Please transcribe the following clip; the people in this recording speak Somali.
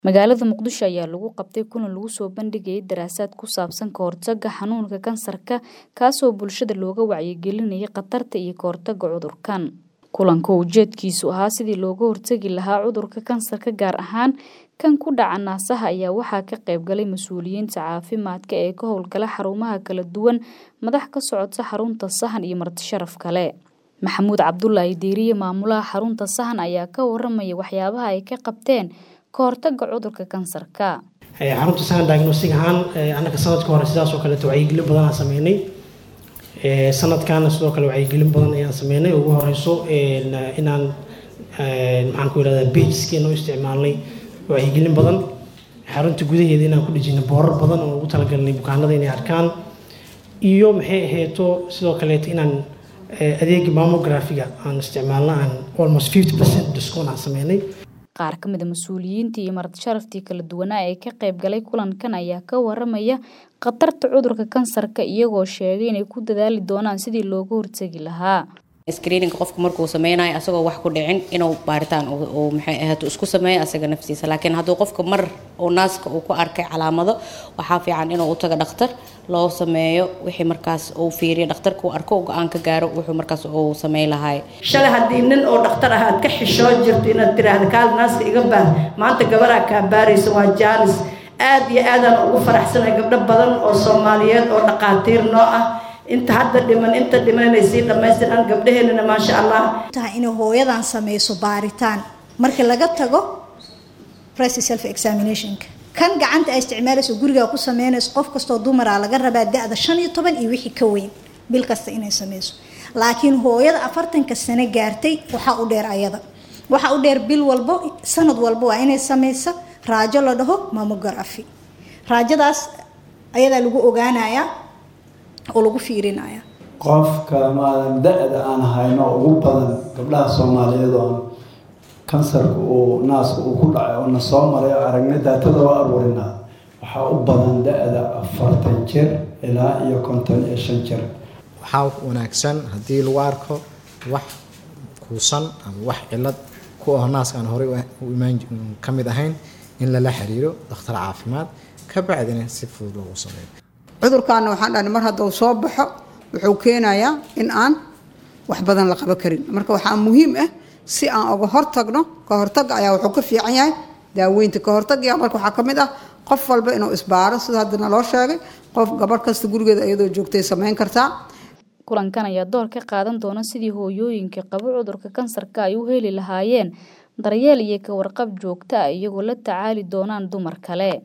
Magaalada Muqdisho ayaa lagu qabtay kulan lagu soo bandhigayay daraasad ku saabsan ka hortagga xanuunka kansarka kaasoo bulshada looga wacyigelinayay khatarta iyo ka hortagga cudurkan. Kulanka oo ujeedkiisu ahaa sidii looga hortagi lahaa cudurka kansarka gaar ahaan kan ku dhaca naasaha ayaa waxaa ka qayb galay mas'uuliyiinta caafimaadka ee ka howlgala xarumaha kala duwan, madax ka socota xarunta Sahan iyo marti sharaf kale. Maxamuud Cabdulaahi Diiriye maamulaha xarunta Sahan ayaa ka waramaya waxyaabaha ay ka qabteen ka hortagga cudurka kansarka. xarunta sahan diagnostic ahaan annaga sanadka hore sidaas oo kaleeto wacyigelin badan aan sameynay sanadkaana sidoo kale wacyigelin badan ayaan sameynay ugu horeyso inaan maxaan ku yidhahdaa pageskeena u isticmaalnay wacyigelin badan xarunta gudaheeda inaan ku dhejinay boorar badan oo ugu talagalnay bukaanada inay arkaan iyo maxay ahayto sidoo kaleeto inaan adeega mammographiga aan isticmaalna aan almost fifty percent discount aan sameynay qaar ka mid a mas-uuliyiintii iyo marti sharaftii kala duwanaa ee ka qayb galay kulankan ayaa ka waramaya khatarta cudurka kansarka iyagoo sheegay inay ku dadaali doonaan sidii looga hortagi lahaa screeninga qofka markuu sameynayo asagoo wax ku dhicin inuu baaritaan uu maxay ahayd isku sameeyo asaga naftiisa laakiin hadduu qofka mar uu naaska uu ku arkay calaamado waxaa fiican inuu u tago dhakhtar loo sameeyo wixii markaas uu fiiriyo dhakhtarka uu arko go-aan ka gaaro wuxuu markaas uu sameyn lahaay shalay haddii nin oo dhakhtar ah aad ka xishoo jirto inaad tiraahda kaal naaska iga baar maanta gabaraa kaa baaraysa waa jaanis aad iyo aadaan ugu faraxsanahay gabdho badan oo soomaaliyeed oo dhaqaatiir noo ah inta hadda dhiman inta dhiman inay sii dhammaystiraan gabdhaheenana maasha allah tahay inay hooyadan sameyso baaritaan markii laga tago price self examinationka kan gacanta ay isticmaalayso gurigaa ku sameynayso qof kastoo dumaraa laga rabaa da-da shan iyo toban iyo wixii ka weyn bil kasta inay sameyso laakiin hooyada afartanka sano gaartay waxaa u dheer ayada waxaa u dheer bil walbo sanad walbo waa inay sameyso raajo la dhaho mammography raajadaas ayadaa lagu ogaanayaa oo lagu fiirinaya qofka maadan da-da aan hayno ugu badan gabdhaha soomaaliyeed oo kansarka uu naaska uu ku dhacay oo na soo maray oo aragna daatada oo aruurinaa waxaa u badan da-da afartan jir ilaa iyo konton iyo shan jir waxaa wanaagsan haddii lagu arko wax kuusan ama wax cilad ku ah naaska aan horey imaan ka mid ahayn in lala xiriiro dhakhtar caafimaad ka bacdina si fudud loogu sameeyo cudurkaana waxaan dhahnay mar hadduu soo baxo wuxuu keenayaa in aan wax badan la qaban karin marka waxaa muhiim ah si aan uga hortagno ka hortagga ayaa wuxuu ka fiican yahay daaweynta ka hortagaya marka waxaa ka mid ah qof walba inuu isbaaro sida hadda naloo sheegay qof gabadh kasta gurigeeda iyadoo joogtay samayn kartaa kulankan ayaa door ka qaadan doona sidii hooyooyinka qaba cudurka kansarka ay u heli lahaayeen daryeel iyo ka warqab joogto ah iyagoo la tacaali doonaan dumar kale